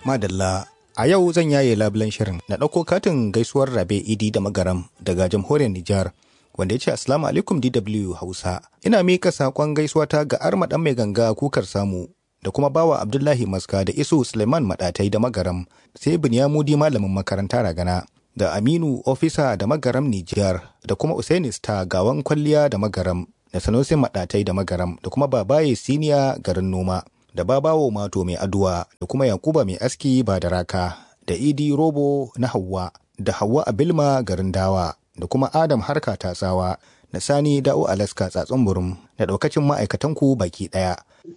Madalla, a yau zan yaye labulen shirin na ɗauko katin gaisuwar rabe idi da magaram daga jamhuriyar Nijar. Wanda ya ce Assalamu alaikum DW Hausa. Ina mika saƙon gaisuwata ga arma ɗan mai ganga kukar samu da kuma bawa Abdullahi Maska da Isu Suleiman Maɗatai da Magaram sai Binyamudi malamin makaranta ragana da Aminu Ofisa da Magaram Nijar da kuma Usaini Star gawan kwalliya da Magaram da Sanusi Maɗatai da Magaram da kuma Babaye Siniya garin noma da Babawo Mato mai aduwa da kuma Yakuba mai aski ba da raka da Idi Robo na Hauwa da Hauwa Abilma garin dawa da kuma Adam Harka Tatsawa da Sani Da'u Alaska Tsatsun Burum da ɗaukacin ma'aikatanku baki ɗaya.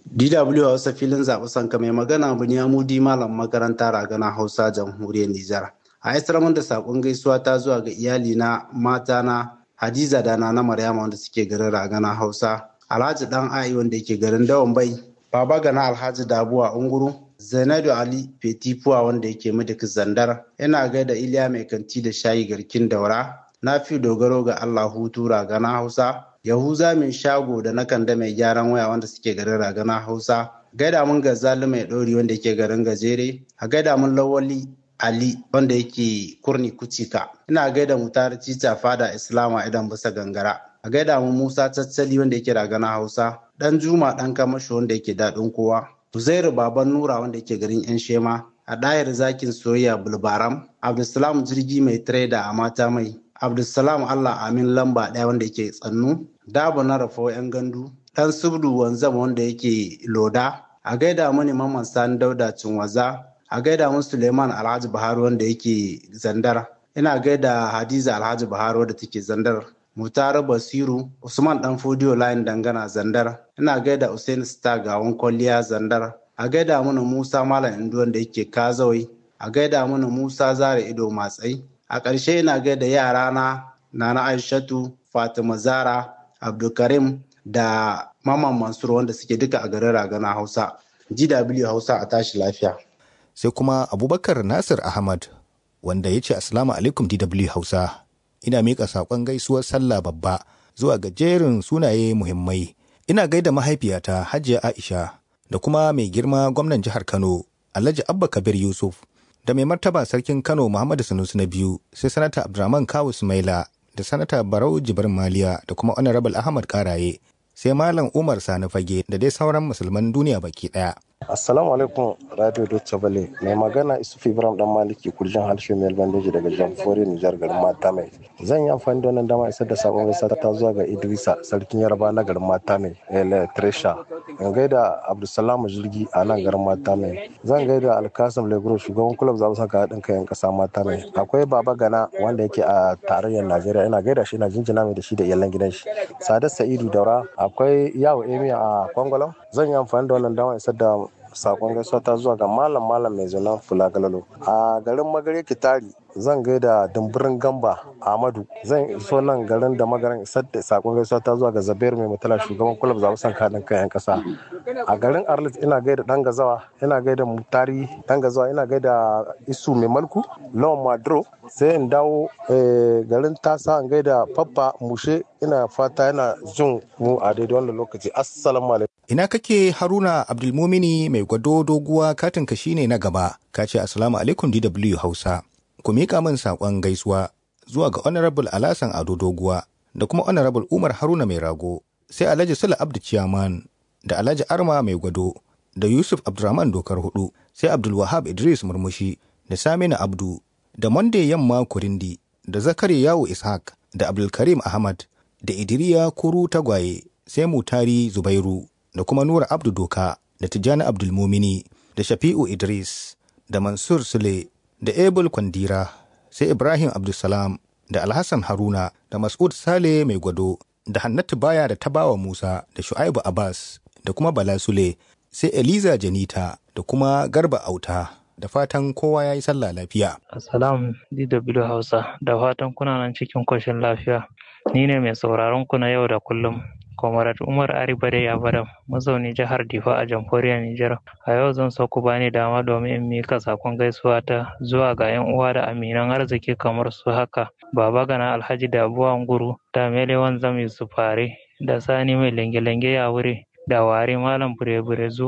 DW Hausa filin zaɓi sanka mai magana Bunyamudi Malam makaranta ragana Hausa jamhuriyar Nijar. A isar da saƙon gaisuwa ta zuwa ga iyali na mata na Hadiza da na Maryama wanda suke garin ragana Hausa. Alhaji Dan Ai wanda yake garin Dawan Bai. Baba Gana Alhaji Dabuwa Unguru. Zainadu Ali Fetifuwa wanda yake Midik Zandar. Ina gaida Iliya Mai Kanti da Shayi Garkin Daura. Na fi dogaro ga Allah hutu ragana Hausa. Yahuza min shago da na kanda mai gyaran waya wanda suke garin ragana Hausa. Gaida mun gazali mai ɗori wanda yake garin gajere. A gaida mun lawali Ali wanda yake kurni kucika. Ina gaida mutar cica fada Islama idan bisa gangara. A gaida mun Musa Caccali wanda yake ragana Hausa. Dan Juma dan Kamasho wanda yake daɗin kowa. Uzairu Baban Nura wanda yake garin 'yan Shema. A ɗayar zakin soyayya Bulbaram. Abdulsalam jirgi mai trader a mata mai. Abdulsalam Allah Amin lamba ɗaya wanda yake tsannu. Dabo na rafo 'yan gandu. Ɗan subdu wanzam wanda yake loda. A gaida mani Mamman Sani Dauda Cinwaza. A gaida mun Suleiman Alhaji Buhari wanda yake zandar. Ina gaida Hadiza Alhaji Buhari wadda take zandar. Mutare Basiru, Usman Dan Fodiyo Layin Dangana Zandar. Ina gaida Hussein Star Gawon Kwalliya Zandar. A gaida mana Musa Malam Indu wanda yake Kazawai. A gaida mana Musa Zare Ido Matsai. A ƙarshe ina gaida yarana Nana Aishatu, Fatima Zara, Abdulkarim da Maman Mansur wanda suke duka a garin Ragana Hausa. GW Hausa a tashi lafiya. Sai kuma Abubakar Nasir Ahmad wanda ya ce Assalamu alaikum DW Hausa. Ina miƙa saƙon gaisuwar sallah babba zuwa ga jerin sunaye muhimmai. Ina gaida mahaifiyata Hajiya Aisha da kuma mai girma gwamnan jihar Kano Alhaji Abba Kabir Yusuf da mai martaba sarkin Kano Muhammadu Sanusi na biyu sai sanata Abdurrahman Kawu Sumaila da sanata Barau Jibrin Maliya da kuma Honorable Ahmad Karaye sai Malam Umar Sani Fage da dai sauran musulman duniya baki ɗaya. Assalamu alaikum Radio Deutsche Welle mai magana Isufu Ibrahim dan Maliki kurjin harshe mai bandeji daga Jamhuriyar Nijar garin Mata mai. Zan yi amfani da wannan dama isar da sakon gaisa ta zuwa ga Idrisa sarkin Yaraba na garin Mata mai Ele Tresha. In gaida Abdulsalam Jirgi a nan garin Mata mai. Zan gaida Alkasim Legro shugaban kulab zaɓen saka haɗin kayan ƙasa Mata mai. Akwai Baba Gana wanda yake a tarayyar Najeriya ina gaida shi ina jinjina mai da shi da iyalan gidan shi. Sadat Sa'idu Daura akwai Yawo Emi a Kwangwalam. Zan yi amfani da wannan dama isar da sakon gaisuwa ta zuwa ga malam malam mai zanen fula galalo a garin magare kitari zan gaida dumburin gamba ahmadu zan iso nan garin da magaran isar da sakon gaisuwa ta zuwa ga zabiyar mai mutala shugaban kulab zaɓen san kaɗin kayan ƙasa a garin arlit ina gaida dan gazawa ina gaida mutari dan gazawa ina gaida isu mai malku lawan madro sai in dawo garin tasa in gaida faffa mushe ina fata yana jin mu a daidai wannan lokaci assalamu alaikum Ina kake Haruna Abdulmumini mai gwado doguwa katinka shine na gaba, ka ce Assalamu alaikum DW Hausa. Ku miƙa min saƙon gaisuwa zuwa ga Honorable Alasan Ado Doguwa da kuma Honorable Umar Haruna mai rago, sai Alhaji Sula Abdu Ciyaman da Alhaji Arma mai gwado da Yusuf Abdurrahman Dokar Hudu, sai Abdul Wahab Idris Murmushi da Saminu Abdu da Monday Yamma Kurindi da Zakari Yawo Ishaq da Abdulkarim Ahmad da Idiriya Kuru Tagwaye sai Mutari Zubairu da kuma Nura Abdu Doka da Tijjani Abdulmumini da Shafi'u Idris da Mansur Sule da Ebul Kwandira sai Ibrahim Abdulsalam da Alhassan Haruna da Mas'ud Sale mai gwado da Hannatu Baya da Tabawa Musa da Shu'aibu Abbas da kuma Bala Sule sai Eliza Janita da kuma Garba Auta da fatan kowa ya yi sallah lafiya. Assalamu DW Hausa da fatan kuna nan cikin koshin lafiya. Ni ne mai sauraron ku na yau da kullum. Comrade Umar Aribare Yabaram, mazauni jihar Difa a jamhuriyar Nijar. A yau zan so ku bani dama domin in mika sakon gaisuwa ta zuwa ga 'yan uwa da aminan arziki kamar su haka. Baba Gana Alhaji Dabuwa Nguru, da Melewan Zam Yusuf Fare, da Sani mai lenge-lenge ya wuri, da Wari Malam Bure-Bure zuwa,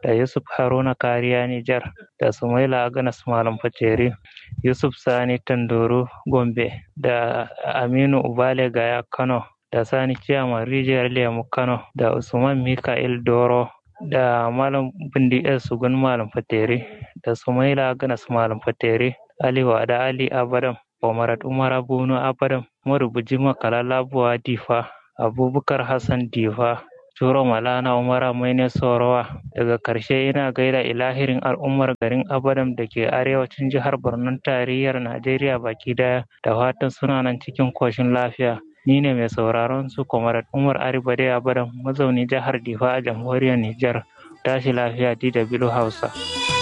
da Yusuf Haruna Kariya Nijar da Sumaila Aganas Malam Fateri Yusuf Sani Tanduru Gombe da Aminu Ubale Gaya Kano da Sani Ciyaman Rijiyar Lemu Kano da Usman Mika'il Doro da Malam Bindi Sugun Malam Fateri da Sumaila Aganas Malam Fateri Ali Wada Ali Abadam Omarat Umar Bunu Abadam Marubuji Makala Labuwa Difa Abubakar Hassan Difa Turo Malana Umara Maine Sorowa daga karshe ina gaida ilahirin al'ummar garin Abadam da ke arewacin jihar Borno tarayyar Najeriya baki daya da fatan suna nan cikin koshin lafiya. Ni ne mai sauraron su Kwamarat Umar Aribade Abadam mazauni jihar Difa a jamhuriyar Nijar. Tashi lafiya DW Hausa.